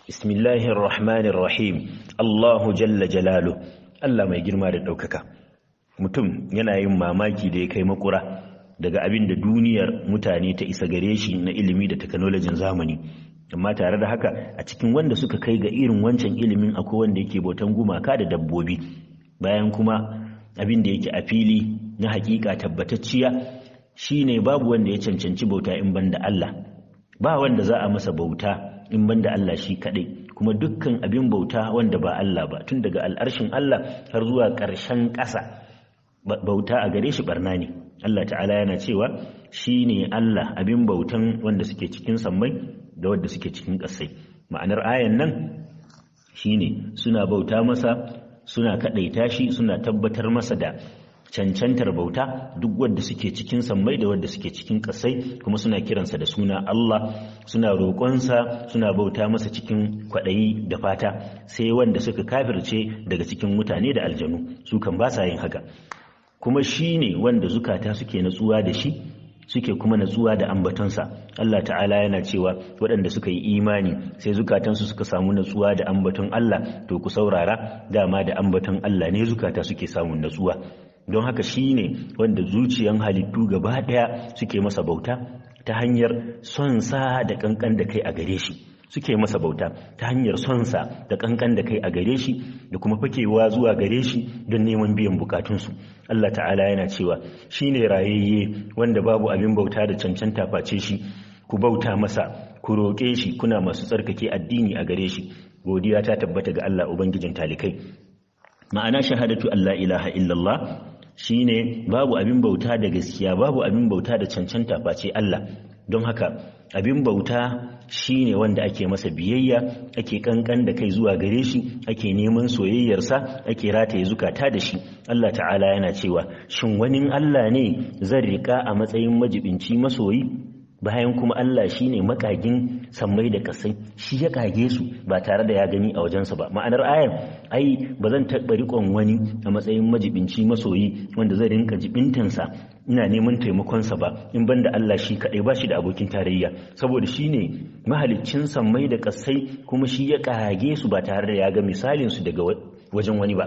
bismillahir rahmanir rahim Allahu jalla jalalu Allah mai girma da ɗaukaka mutum yana yin mamaki da ya kai makura daga abin da duniyar mutane ta isa gare shi na ilimi da teknolojin zamani amma tare da haka a cikin wanda suka kai ga irin wancan ilimin akwai wanda yake bautan gumaka da dabbobi bayan kuma abin da yake a fili na hakika tabbatacciya shine babu wanda ya cancanci bauta in banda Allah ba wanda za a masa bauta in banda Allah shi kadai kuma dukkan abin bauta wanda ba Allah ba tun daga al'arshin Allah har zuwa ƙarshen ƙasa bauta a gare shi barna ne Allah ta'ala yana cewa shi ne Allah abin bautan wanda suke cikin sammai da wanda suke cikin ƙasai ma'anar ayan nan shi ne suna bauta masa suna kaɗaita shi suna tabbatar masa da cancantar bauta duk wadda suke cikin sammai da wadda suke cikin ƙasai kuma suna kiransa da suna Allah suna roƙonsa suna bauta masa cikin kwaɗayi da fata sai wanda suka kafirce daga cikin mutane da aljanu su kan ba sa yin haka kuma shi ne wanda zukata suke natsuwa da shi suke kuma natsuwa da ambatonsa Allah ta'ala yana cewa waɗanda suka yi imani sai zukatansu suka samu natsuwa da ambaton Allah to ku saurara dama da ambaton Allah ne zukata suke samun natsuwa don haka shi ne wanda zuciyan halittu gaba ɗaya suke masa bauta ta hanyar son sa da ƙanƙan da kai a gare shi suke masa bauta ta hanyar son sa da ƙanƙan da kai a gare shi da kuma fakewa zuwa gare shi don neman biyan bukatunsu Allah ta'ala yana cewa shi ne rayayye wanda babu abin bauta da cancanta face shi ku bauta masa ku roƙe shi kuna masu tsarkake addini a gare shi godiya ta tabbata ga Allah ubangijin talikai ma'ana shahadatu Allah ilaha illallah shine babu abin bauta da gaskiya babu abin bauta da cancanta face Allah don haka abin bauta shine wanda ake masa biyayya ake kankan da kai zuwa gare shi ake neman soyayyarsa ake rataye zukata da shi Allah ta'ala yana cewa shin wani Allah ne zan rika a matsayin majibinci masoyi bayan kuma Allah shi ne makagin sammai da kasai shi ya kage su ba tare da ya gani a wajensa ba ma'anar ayar ai ba zan taɓa riƙon wani a matsayin majibinci masoyi wanda zai rinka jibintansa ina neman taimakonsa ba in ban da Allah shi kaɗai ba shi da abokin tarayya saboda shi ne mahaliccin sammai da kasai kuma shi ya kage su ba tare da ya ga misalinsu daga wajen wani ba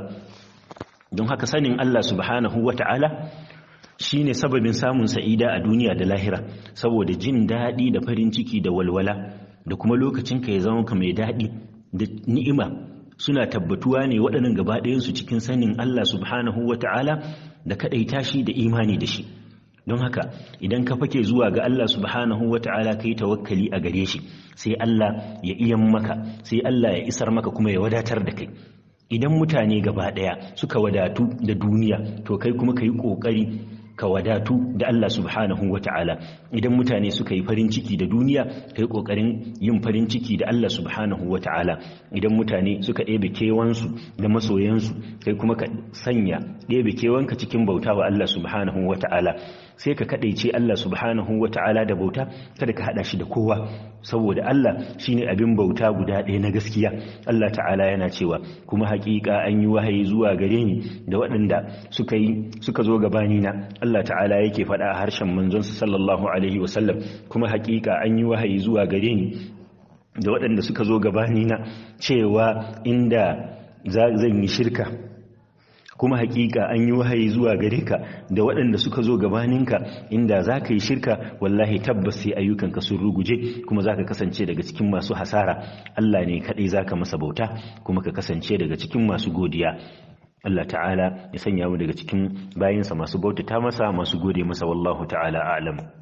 don haka sanin Allah subhanahu wa ta'ala shi ne sababin samun sa'ida a duniya da lahira saboda jin daɗi da farin ciki da walwala da kuma lokacin ka ya zama ka mai daɗi da ni'ima suna tabbatuwa ne waɗannan gaba ɗayansu cikin sanin Allah subhanahu wa ta'ala da kaɗaita shi da imani da shi don haka idan ka fake zuwa ga Allah subhanahu wa ta'ala ka yi tawakkali a gare shi sai Allah ya iyan maka sai Allah ya isar maka kuma ya wadatar da kai idan mutane gaba ɗaya suka wadatu da duniya to kai kuma ka yi ƙoƙari ka wadatu da Allah subhanahu wa ta'ala idan mutane suka yi farin ciki da duniya kai kokarin yin farin ciki da Allah subhanahu wa ta'ala idan mutane suka ɗebe kewansu da masoyansu kai kuma ka sanya ɗebe kewanka cikin bauta wa Allah subhanahu wa ta'ala sai ka kaɗaice Allah subhanahu wa ta'ala da bauta kada ka haɗa shi da kowa saboda Allah shine abin bauta guda ɗaya na gaskiya Allah ta'ala yana cewa kuma haƙiƙa an yi wahayi zuwa gare ni da waɗanda suka yi suka zo gabani na Allah ta'ala yake faɗa a harshen manzonsa sallallahu alaihi wasallam kuma haƙiƙa an yi wahayi zuwa gare ni da waɗanda suka zo gabani na cewa inda zan yi shirka kuma hakika an yi wahayi zuwa gare ka da waɗanda suka zo gabaninka inda za ka yi shirka wallahi tabbas sai ayyukanka sun ruguje kuma za ka kasance daga cikin masu hasara Allah ne kaɗai za ka masa bauta kuma ka kasance daga cikin masu godiya Allah ta'ala ya sanya mu daga cikin bayinsa masu bautata masa masu gode masa wallahu ta'ala a'lam